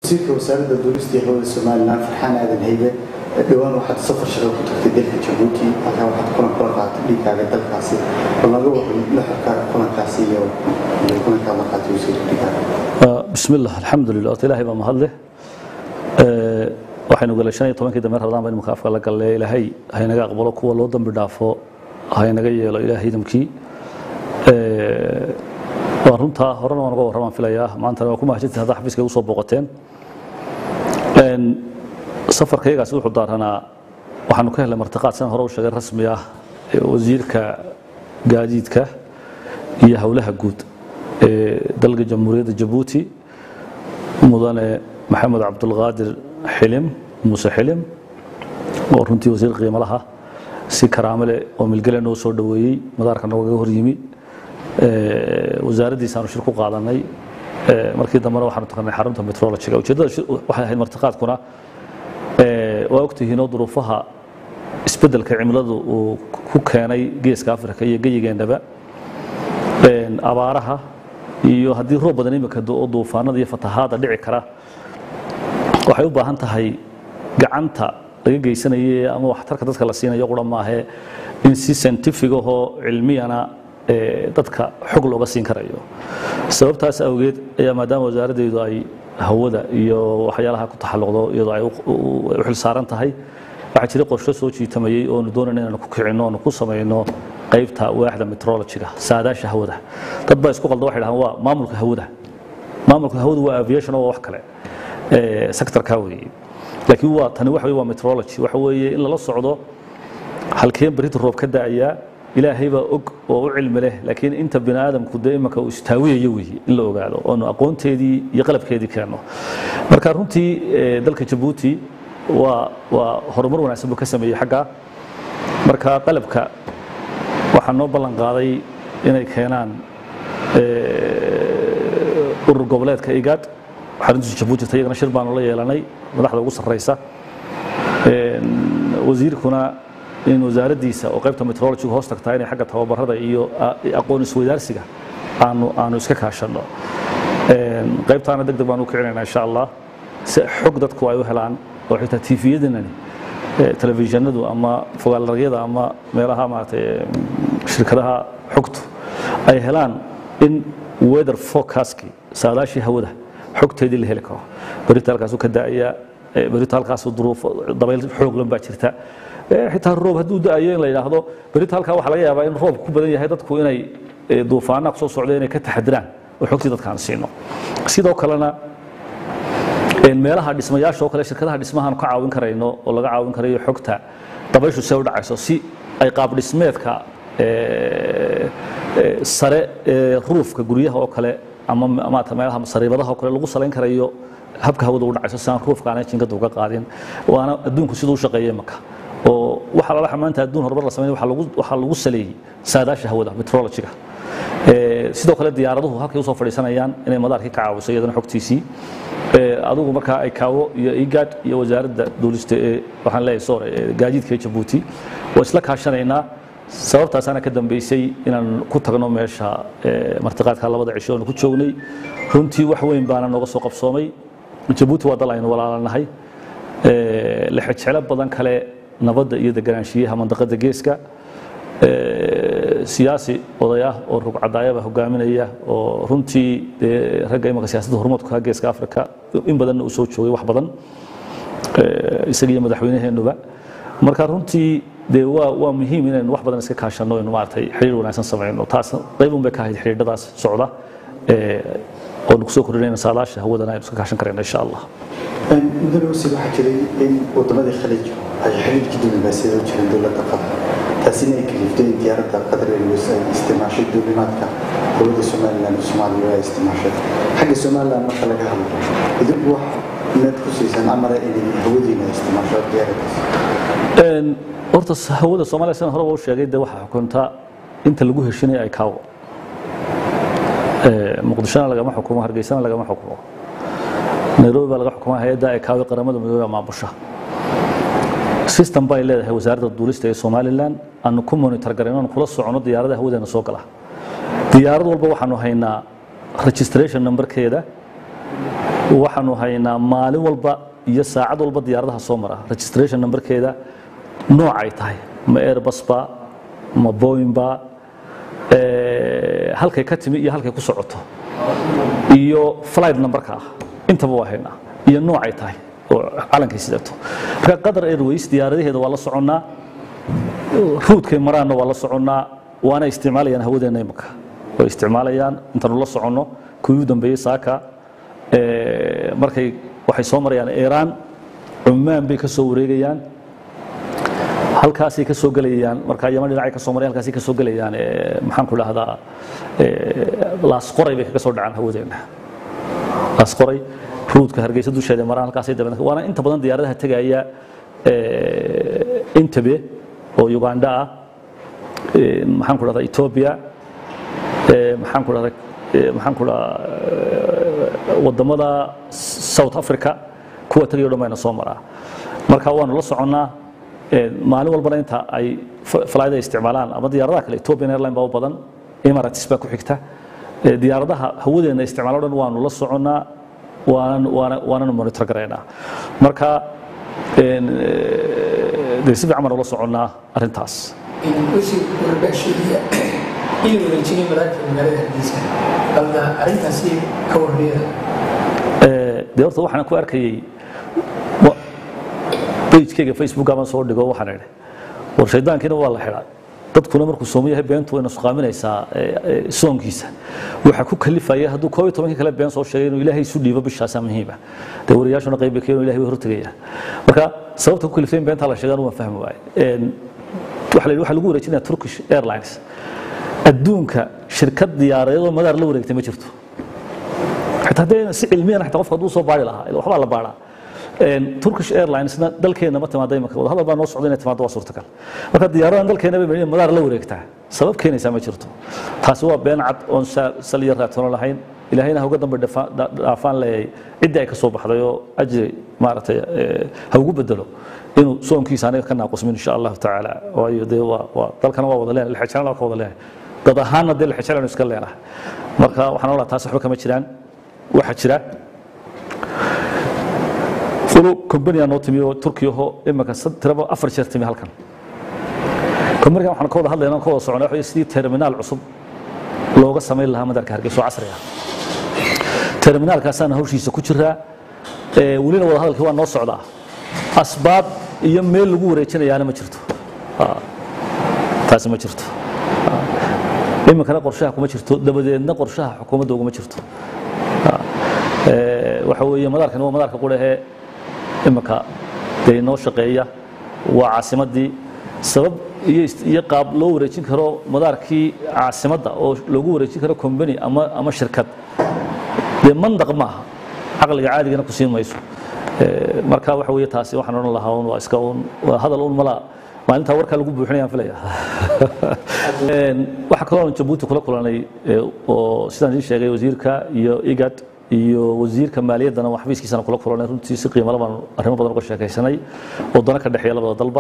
wasiirka wasaaradda duulista iyo hawada somalilan farxaan aadan haybe dhowaan waxaad safar shaqo ku tagtay dalka jabuuti halkaa waxaad kulan kula qaadatay dhiigaaga dalkaasi bal naga waran nuxurka kulankaasi iyo kulankaa la qaatay wasiirka dhiigaaga bismi illah alxamdulilah horta ilaahay baa mahadleh waxaynu galay shan iyo tobankii dambe rabadaan baynu afka la galle ilaahay haynaga aqbalo kuwa loo dambi dhaafo haynaga yeelo ilaahay idamkii waa runtaa horena waan uga warramaan filayaa maantana waa ku mahadsantihin haddaa xafiiska igu soo booqateen safarkaygaasi wuxuu daaranaa waxaanu ka helnay martiqaad sidan hore u sheegay rasmi ah wasiirka gaadiidka iyo howlaha guud ee dalka jamhuuriyadda jabuuti mudane maxamed cabdulqaadir xilim muuse xilim oo runtii wasiir qiimo laha si karaamo leh oo milgale noo soo dhoweeyey madaarka noogaga hor yimi wasaaraddiisaanu shir ku qaadanay markii dambena waxaanu tagnay xarunta metrologiga ujeeddada waxay ahayd martiqaadkuna waa ogtihiinoo duruufaha isbeddelka cimiladu uu ku keenay geeska afrika iyo geyigeennaba abaaraha iyo haddii roob badan imika oo duufaanada iyo fatahaada dhici kara waxay u baahan tahay gacanta laga geysanaye ama waxtarka dadka la siinayo qura maahe in si scientific ahoo cilmiyana dadka xog looga siin karayo sababtaas awgeed ayaa maadaama wasaaraddeedu ay hawada iyo waxyaalaha ku taxalluqdo iyadoo ay u xil saaran tahay waxaa jira qorshe soo jiitamayey oonu doonayna inaanu ku kicinno oonu ku samayno qaybta waaxda metrologiga saadaasha hawada dad baa isku qalda waxay dhahaan waa maamulka hawada maamulka hawada waa aviation oo waa wax kale sectorka weeye laakiin waa tani waxa weye waa metrology waxa weeye in lala socdo halkeen berita roob ka da'ayaa ilaahay baa og oo u cilmi leh laakiin inta bini aadamku dee imanka uu istaawiyayo weeye in la ogaado oonu aqoonteedii iyo qalabkeedii keenno marka runtii dalka jabuuti waa waa horumar wanaagsan buu ka sameeyey xagga marka qalabka waxaa noo ballan qaaday inay keenaan urur goboleedka igaad xaruntiisa jabuuti ta iyagana shir baanu la yeelanay madaxda ugu sarraysa wasiirkuna in wasaaraddiisa oo qaybta metrologiga hoos tagtaa inay xagga tababarada iyo aqoon isweydaarsiga aanu aanu iska kaashanno qaybtaana deg deg baan u kicinaynaa insha allah si xog dadku ay u helaan oo xitaa tiifiyadanani telefishinadu ama fogaalaragyada ama meelaha maaragtay shirkadaha xogtu ay helaan in weather forecastkii saadaashii hawada xogteedii la heli karo berita halkaasuu ka da'aya berita halkaasuu duruuf dabayl xooglan baa jirta xitaa roob hadduu da'ayo in la yidhaahdo berita halkaa waxaa laga yaabaa in roob ku badan yahay dadku inay duufaanaha kusoo socda inay ka taxadiraan oo xogtii dadkaan siino sidoo kalena meelaha dhismayaasha oo kale shirkadaha dhismahaan ka caawin karayno oo laga caawin karayo xogta dabayshu see u dhacayso si ay qaab dhismeedka sare ruufka guryaha oo kale ama maata meelaha sariibadaha oo kale lagu salayn karayo habka hawada u dhacayso si aan ruufka aanay jinkada uga qaadin waana adduunku siduu u shaqeeyay imaka oo waxa lala maanta adduun horumar la sameeyay waxaa lagu saleeyey saadaasha hawada metrologiga sidoo kale diyaaraduhu halkay usoo fadhiisanayaan inay madaarkii ka caawiso iyadana xogtiisii adigu markaa ay kaawo iyo igaad iyo wasaaradda duulista ee waxaan leeyahay sore gaadiidka ee jabuuti waa isla kaashanaynaa sababtaasaana ka dambeysay inaan ku tagno meesha martiqaadka labada cisho oonu ku joognay runtii wax weyn baana nooga soo qabsoomay jabuuti waa dal aynu walaalanahay lexejeclo badan kale nabadda iyo deganaanshiyaha mandaqada geeska siyaasi odayah oo rugcadaayaba hogaaminaya oo runtii dee ragga imanka siyaasadda horumarka geeska afrika in badanna uu soo joogay wax badan isaga iyo madaxweynaheenuba marka runtii dee waa waa muhiim inaynu wax badan iska kaashanno inu maaragtay xiriir wanaagsan samayno taas qaybun bay ka ahayd xiriirdadaas socda oonu kusoo kordhinayna saadaasha hawadana aynu iska kaashan karayno insha allah mudane wasiir waxaa jiray in wadamadii khaliij ay xiriirkii diblomaasiyada u jireen dowladda qatar taasina ay kaliftay in diyaaradda qatar airways ay isticmaashay duulimaadka dowladda somaliland iyo soomaaliya ay isticmaashay xagga somaliland marka laga hadlo idinku wax inaad ku siisaan amara inay hawadiina ay isticmaasho diyaaraddaas horta hawada soomaaliya sidan horeba u sheegay dee waxaa xukunta inta lagu heshinaya ay kaawo muqdishona lagama xukumo hargeysana lagama xukumo nairobi baa laga xukumaa hay-adda ay kaawe qaramada midoobey maamulsha system bay leedahay wasaaradda duulista ee somalilan aanu ku monitor garayno aanu kula socono diyaaradaha hawadeena soo gala diyaarad walba waxaanu haynaa registration numberkeeda waxaanu haynaa maalin walba iyo saacad walba diyaaradaha soo mara registration numberkeeda nooc ay tahay ma airbusba ma boyinba halkay ka timi iyo halkay ku socoto iyo flight numberka ah intaba waa haynaa iyo nooc ay tahay oo calankay sidato marka qatar airways diyaaradaheeda waa la soconnaa ruudkay maraanna waa la soconnaa waana isticmaalayaan hawadeenna imika way isticmaalayaan intaanu la soconno kuwii u dambeeyey saaka markay waxay soo marayaan iiraan cumaan bay ka soo wareegayaan halkaasay ka soo gelayaan marka yaman dhinacay ka soo marayaan halkaasay ka soo gelayaan maxaan ku dhahdaa laasqoray bay kaga soo dhacaan hawadeenna laasqoray ruudka hargeysa dusheeda maraan halkaasay dabeed waana inta badan diyaaradaha tegaya intabe oo uganda ah maxaan ku dhahdaa ethiopia maxaan ku dhahdaa maxaan ku dhahaa wadamada south africa kuwa tagayo dhan bayna soo maraa marka waanu la soconnaa maalin walbana inta ay flyda isticmaalaan ama diyaaradaha kale ethiopian airline baa u badan emirates baa ku xigta diyaaradaha hawadeena isticmaalo dhan waanu la soconnaa waanan waana waananu monitor garaynaa marka dee si fiican baanu la soconnaa arrintaas wixii warbaahisheediya in la wareejinay madaarka magaalada hargeysa balna arrintaasi ka warneeda dee horta waxaan ku arkayay bajkayga facebook baan soo dhigo waxaan idhi war shaydaankiina waa la xidhaa dadkuna markuu soomo yahay beentu wayna suqaaminaysaa soonkiisa waxaa ku kalifaya hadduu koob iyo tobankii kale been soo sheegay inuu ilaahay isu dhiibo bishaasaa muhiima dee wariyaashuna qayb bay ka ilahay way hortegayaan marka sababta ku kaliftay in beentaa la sheegaan waan fahmi waaye waxa la yidhi waxaa lagu wareejinaya turkish airlines adduunka shirkad diyaaradeedoo madaar la wareegtay ma jirto xitaa haddee si cilmiyan xitaa qofka hadduu soo baari lahaa ila waxbaa la baaraa turkish airlinesna dalkeena ma timaada imika wada hadal baa noo socda inay timaado waa suurtagal marka diyaaradan dalkeena bay madaar la wareegtaa sabab keenaysaa ma jirto taasi waa been cad oon sal iyo raatoona lahayn ilaahayna ha uga dambe dhaafaan leeyahay ciddii ay ka soo baxday oo ajri maaragtay ha ugu bedelo inuu soonkiisa aniga ka naaqusmin insha allahu tacaala waayo dee waa waa dalkana waa wada leenahay lixijana waa ka wada leenahay dad ahaanna dee lixijana iska leenahay marka waxaan oolaa taas waxba kama jiraan waxaa jira fulu combania noo timi oo turkiyaho imika tiraba afar jeer timi halkan combanigan waxaan ka wada hadlaynaa ka wada soconaa waxa sidii terminaal cusub looga samayn lahaa madaarka hargeysa oo casri ah terminaalkaasaana hawshiisa ku jiraa welina wada hadalkii waa noo socdaa asbaab iyo meel lagu wareejinayaana ma jirto taasi ma jirto iminkana qorshaha kuma jirto dabadeedna qorshaha xukuumadda uguma jirto waxa weeye madaarkani waa madaarka qurahee iminka dee inoo shaqeeya waa caasimaddii sabab iyo qaab loo wareejin karo madaarkii caasimadda oo loogu wareejin karo combany ama ama shirkad dee mandaq maaha caqliga caadigana ku siin mayso marka waxa weeye taasi waxaan odhan lahaa un waa iska un waa hadal un malaa maalintaa warkaa lagu buuxinayaan filaya waxaa kaloo aan jabuuti kula kulanay oo sidaan idiin sheegay wasiirka iyo igad iyo wasiirka maaliyaddana waa xafiiskiisana kula kulanay runtii si qiimala baan arrimo badan uga sheekaysanay oo dana ka dhexeeya labada dalba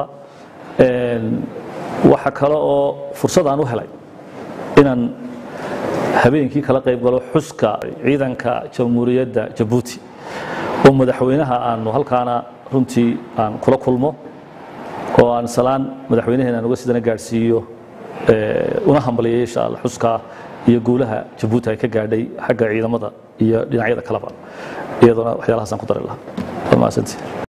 waxa kale oo fursad aan u helay inaan habeenkii kala qayb galo xuska ciidanka jamhuuriyadda jabuuti oo madaxweynaha aanu halkaana runtii aan kula kulmo oo aan salaan madaxweynaheena aan uga sidana gaadhsiiyo una hambaliyay insha alla xuska iyo guulaha jabuuti ay ka gaadhay xagga ciidamada iyo dhinacyada kaleba iyaduna waxyaalahaasaan ku dari lahaa waa mahadsantii